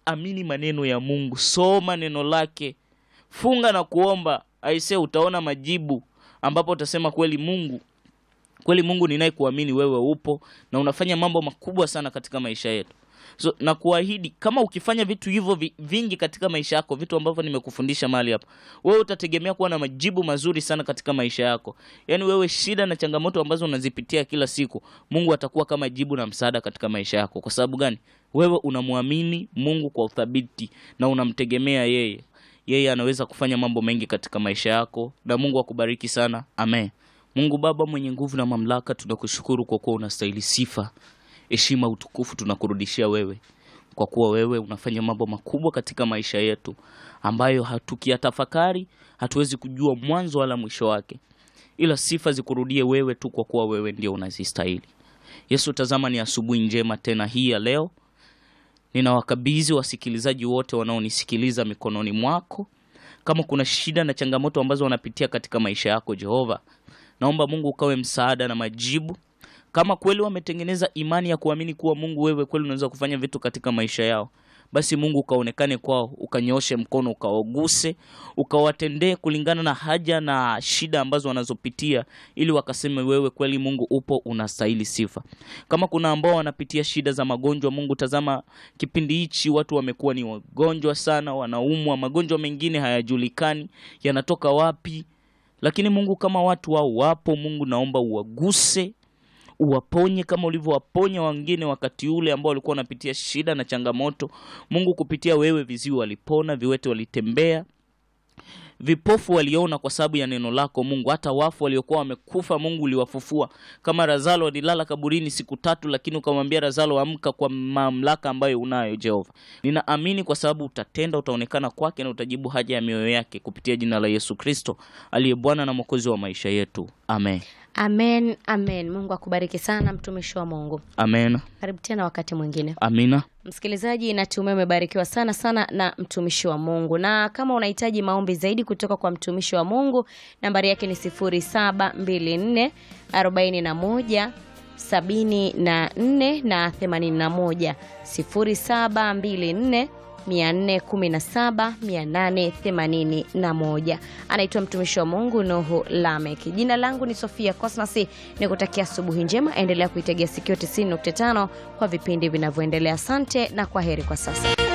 amini maneno ya Mungu, soma neno lake, funga na kuomba. Aisee, utaona majibu ambapo utasema kweli Mungu kweli Mungu ninayekuamini wewe upo na unafanya mambo makubwa sana katika maisha yetu. So na kuahidi kama ukifanya vitu hivyo vi, vingi katika maisha yako, vitu ambavyo nimekufundisha mahali hapa, wewe utategemea kuwa na majibu mazuri sana katika maisha yako. Yaani wewe shida na changamoto ambazo unazipitia kila siku, Mungu atakuwa kama jibu na msaada katika maisha yako. Kwa sababu gani? Wewe unamwamini Mungu kwa uthabiti na unamtegemea yeye. Yeye anaweza kufanya mambo mengi katika maisha yako, na Mungu akubariki sana. Amen. Mungu Baba mwenye nguvu na mamlaka, tunakushukuru kwa kuwa unastahili sifa, heshima, utukufu tunakurudishia wewe, kwa kuwa wewe unafanya mambo makubwa katika maisha yetu ambayo hatukiyatafakari hatuwezi kujua mwanzo wala mwisho wake, ila sifa zikurudie wewe tu, kwa kuwa wewe ndio unazistahili. Yesu, tazama ni asubuhi njema tena hii ya leo, ninawakabidhi wasikilizaji wote wanaonisikiliza mikononi mwako. Kama kuna shida na changamoto ambazo wanapitia katika maisha yako Jehova, naomba Mungu ukawe msaada na majibu. Kama kweli wametengeneza imani ya kuamini kuwa Mungu wewe kweli unaweza kufanya vitu katika maisha yao, basi Mungu ukaonekane kwao, ukanyooshe mkono, ukawaguse, ukawatendee kulingana na haja na shida ambazo wanazopitia, ili wakaseme wewe kweli Mungu upo, unastahili sifa. Kama kuna ambao wanapitia shida za magonjwa, Mungu tazama kipindi hichi watu wamekuwa ni wagonjwa sana, wanaumwa, magonjwa mengine hayajulikani yanatoka wapi lakini Mungu kama watu wao wapo, Mungu naomba uwaguse, uwaponye kama ulivyowaponya wengine wakati ule ambao walikuwa wanapitia shida na changamoto. Mungu kupitia wewe, viziwi walipona, viwete walitembea, vipofu waliona kwa sababu ya neno lako Mungu. Hata wafu waliokuwa wamekufa Mungu uliwafufua. Kama Lazaro alilala kaburini siku tatu, lakini ukamwambia Lazaro, amka kwa mamlaka ambayo unayo Jehova. Ninaamini kwa sababu utatenda, utaonekana kwake na utajibu haja ya mioyo yake kupitia jina la Yesu Kristo aliye Bwana na Mwokozi wa maisha yetu, amen. Amen, amen. Mungu akubariki sana mtumishi wa Mungu. Amen. Karibu tena wakati mwingine. Amina. Msikilizaji, natumai umebarikiwa sana sana na mtumishi wa Mungu, na kama unahitaji maombi zaidi kutoka kwa mtumishi wa Mungu, nambari yake ni 0724 41 74 na 81, 0724 417 881. Anaitwa mtumishi wa Mungu Nuhu Lamek. Jina langu ni Sofia Cosmas, ni kutakia asubuhi njema. Endelea kuitegea sikio 90.5 kwa vipindi vinavyoendelea. Asante na kwa heri kwa sasa.